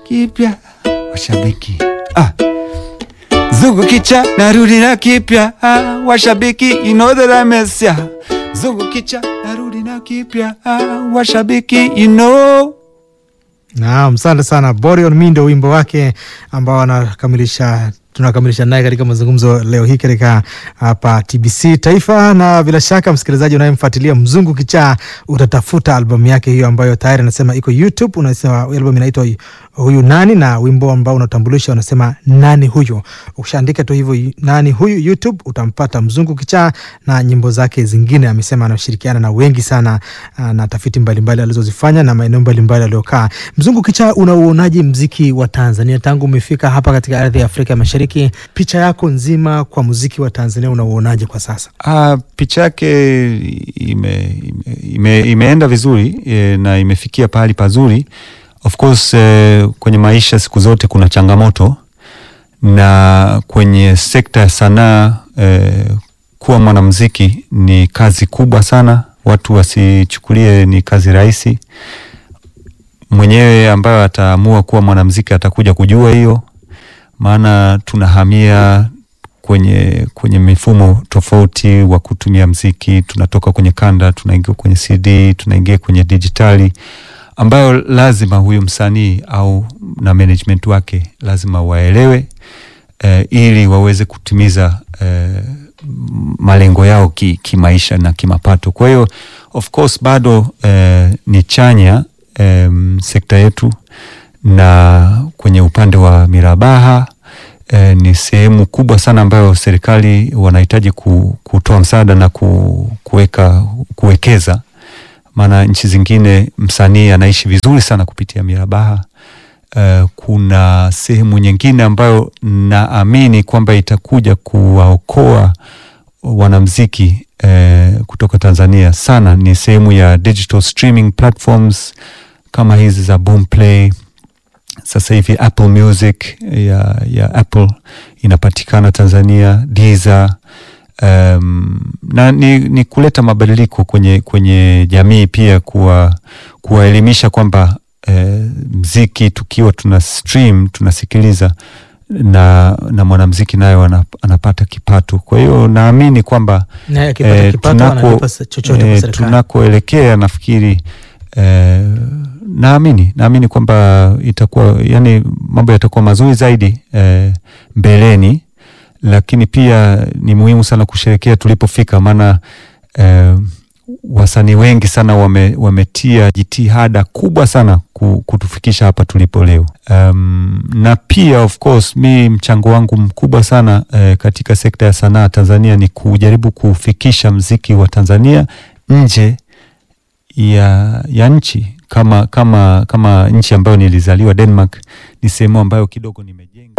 kipya washabiki ah. Zungu kicha narudi na kipya ah, washabiki you know that I miss ya. Zungu kicha narudi na kipya ah, washabiki you know Naam, asante sana Borion Mindo, wimbo wake ambao anakamilisha tunakamilisha naye katika mazungumzo leo hii katika hapa TBC Taifa, na bila shaka msikilizaji unayemfuatilia Mzungu Kichaa utatafuta albamu yake hiyo ambayo tayari anasema iko YouTube. Unasema albamu inaitwa huyu nani, na wimbo ambao unatambulisha unasema nani huyu. Ukishaandika tu hivyo nani huyu YouTube utampata Mzungu Kichaa na nyimbo zake zingine. Amesema anashirikiana na wengi sana ah, na tafiti mbalimbali alizozifanya na maeneo mbalimbali aliyokaa. Mzungu Kichaa, unauonaje mziki wa Tanzania tangu umefika hapa katika ardhi ya Afrika Mashariki? Picha yako nzima kwa muziki wa Tanzania unauonaje kwa sasa? Ah, picha yake ime, ime, ime, imeenda vizuri e, na imefikia pahali pazuri. Of course e, kwenye maisha siku zote kuna changamoto, na kwenye sekta ya sanaa e, kuwa mwanamuziki ni kazi kubwa sana. Watu wasichukulie ni kazi rahisi. Mwenyewe ambayo ataamua kuwa mwanamuziki atakuja kujua hiyo, maana tunahamia kwenye kwenye mifumo tofauti wa kutumia mziki. Tunatoka kwenye kanda, tunaingia kwenye CD, tunaingia kwenye dijitali, ambayo lazima huyu msanii au na management wake lazima waelewe eh, ili waweze kutimiza eh, malengo yao ki- kimaisha na kimapato. Kwa hiyo of course bado eh, ni chanya eh, sekta yetu, na kwenye upande wa mirabaha eh, ni sehemu kubwa sana ambayo serikali wanahitaji ku, kutoa msaada na ku, kuweka kuwekeza, maana nchi zingine msanii anaishi vizuri sana kupitia mirabaha. Uh, kuna sehemu nyingine ambayo naamini kwamba itakuja kuwaokoa wanamziki uh, kutoka Tanzania sana, ni sehemu ya digital streaming platforms kama hizi za Boomplay. Sasa hivi Apple Music ya, ya Apple inapatikana Tanzania, Deezer um, na ni, ni kuleta mabadiliko kwenye, kwenye jamii pia kuwa kuwaelimisha kwamba eh, mziki tukiwa tuna stream tunasikiliza na, na mwanamziki naye ana- anapata kipato. Kwa hiyo naamini kwamba Naye akipata eh, kipato tunako- analipa sa- chochote kwa eh, serikali. tunakoelekea nafikiri eh, naamini naamini kwamba itakuwa yani mambo yatakuwa mazuri zaidi eh, mbeleni, lakini pia ni muhimu sana kusherekea tulipofika, maana eh, wasanii wengi sana wame, wametia jitihada kubwa sana ku- kutufikisha hapa tulipo leo. Um, na pia of course mi mchango wangu mkubwa sana eh, katika sekta ya sanaa Tanzania ni kujaribu kufikisha mziki wa Tanzania nje ya, ya nchi kama, kama, kama nchi ambayo nilizaliwa Denmark, ni sehemu ambayo kidogo nimejenga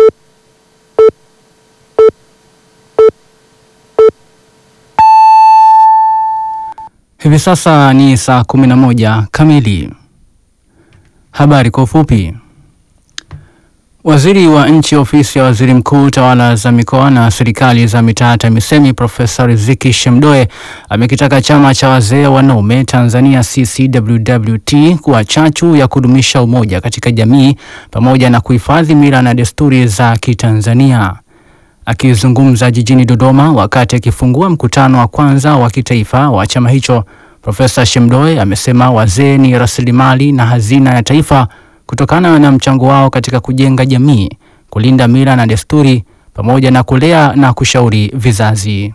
Hivi sasa ni saa 11 kamili. Habari kwa ufupi. Waziri wa nchi ofisi ya waziri mkuu tawala za mikoa na serikali za mitaa TAMISEMI Profesa Riziki Shemdoe amekitaka chama cha wazee wanaume Tanzania CCWWT kuwa chachu ya kudumisha umoja katika jamii pamoja na kuhifadhi mila na desturi za Kitanzania. Akizungumza jijini Dodoma wakati akifungua mkutano wa kwanza wa kitaifa wa chama hicho, Profesa Shemdoe amesema wazee ni rasilimali na hazina ya taifa kutokana na mchango wao katika kujenga jamii, kulinda mila na desturi pamoja na kulea na kushauri vizazi.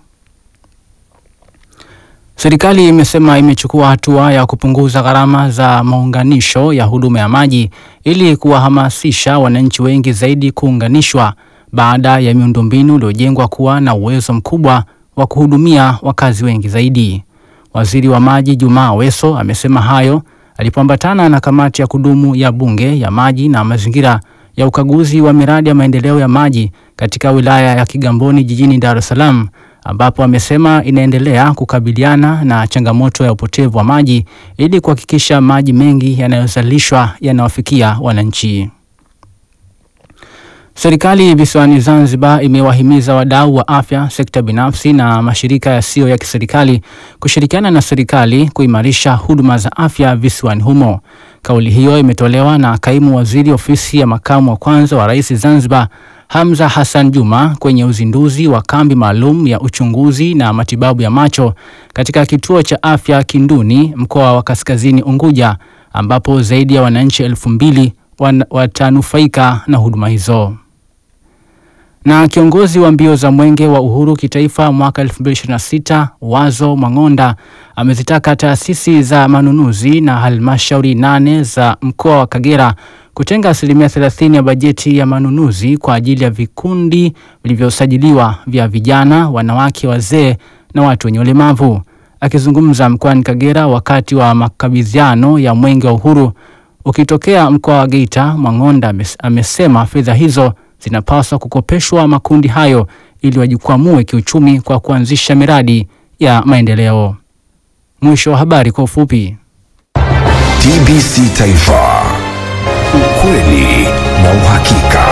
Serikali imesema imechukua hatua ya kupunguza gharama za maunganisho ya huduma ya maji ili kuwahamasisha wananchi wengi zaidi kuunganishwa baada ya miundombinu iliyojengwa kuwa na uwezo mkubwa wa kuhudumia wakazi wengi zaidi. Waziri wa Maji Jumaa Aweso amesema hayo alipoambatana na kamati ya kudumu ya Bunge ya maji na mazingira ya ukaguzi wa miradi ya maendeleo ya maji katika wilaya ya Kigamboni jijini Dar es Salaam ambapo amesema inaendelea kukabiliana na changamoto ya upotevu wa maji ili kuhakikisha maji mengi yanayozalishwa yanawafikia wananchi. Serikali visiwani Zanzibar imewahimiza wadau wa afya, sekta binafsi na mashirika yasiyo ya kiserikali kushirikiana na serikali kuimarisha huduma za afya visiwani humo. Kauli hiyo imetolewa na kaimu waziri ofisi ya makamu wa kwanza wa rais Zanzibar, Hamza Hassan Juma kwenye uzinduzi wa kambi maalum ya uchunguzi na matibabu ya macho katika kituo cha afya Kinduni, mkoa wa Kaskazini Unguja, ambapo zaidi ya wananchi elfu mbili watanufaika na huduma hizo. Na kiongozi wa mbio za mwenge wa uhuru kitaifa mwaka 2026 Wazo Mang'onda amezitaka taasisi za manunuzi na halmashauri nane za mkoa wa Kagera kutenga asilimia 30 ya bajeti ya manunuzi kwa ajili ya vikundi vilivyosajiliwa vya vijana, wanawake, wazee na watu wenye ulemavu. Akizungumza mkoani Kagera wakati wa makabidhiano ya mwenge wa uhuru ukitokea mkoa wa Geita, Mang'onda amesema fedha hizo zinapaswa kukopeshwa makundi hayo ili wajikwamue kiuchumi kwa kuanzisha miradi ya maendeleo. Mwisho wa habari kwa ufupi. TBC Taifa, ukweli na uhakika.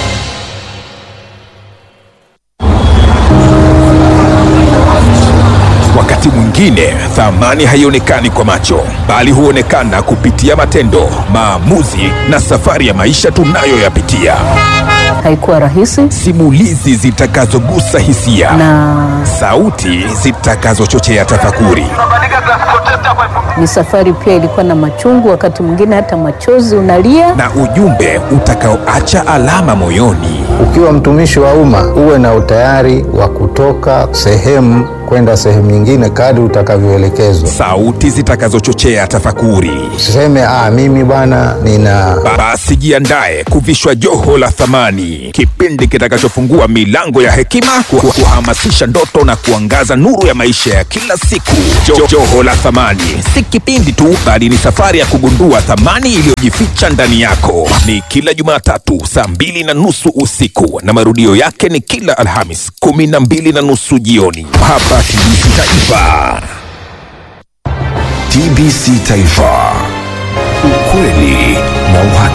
Wakati mwingine thamani haionekani kwa macho, bali huonekana kupitia matendo, maamuzi na safari ya maisha tunayoyapitia. Haikuwa rahisi Simulizi zitakazogusa hisia na sauti zitakazochochea tafakuri. ni safari pia ilikuwa na machungu, wakati mwingine hata machozi unalia. na ujumbe utakaoacha alama moyoni. Ukiwa mtumishi wa umma uwe na utayari wa kutoka sehemu kwenda sehemu nyingine kadri utakavyoelekezwa. Sauti zitakazochochea tafakuri. Usiseme ah, mimi bwana nina Basi jiandae kuvishwa joho la thamani, kipindi kitakachofungua milango ya hekima, ku- kuhamasisha ndoto na kuangaza nuru ya maisha ya kila siku. Jo, joho la thamani si kipindi tu, bali ni safari ya kugundua thamani iliyojificha ndani yako. Ni kila Jumatatu saa mbili na nusu usiku na marudio yake ni kila Alhamis kumi na mbili na nusu jioni hapa TBC Taifa. TBC Taifa, ukweli na uhakika.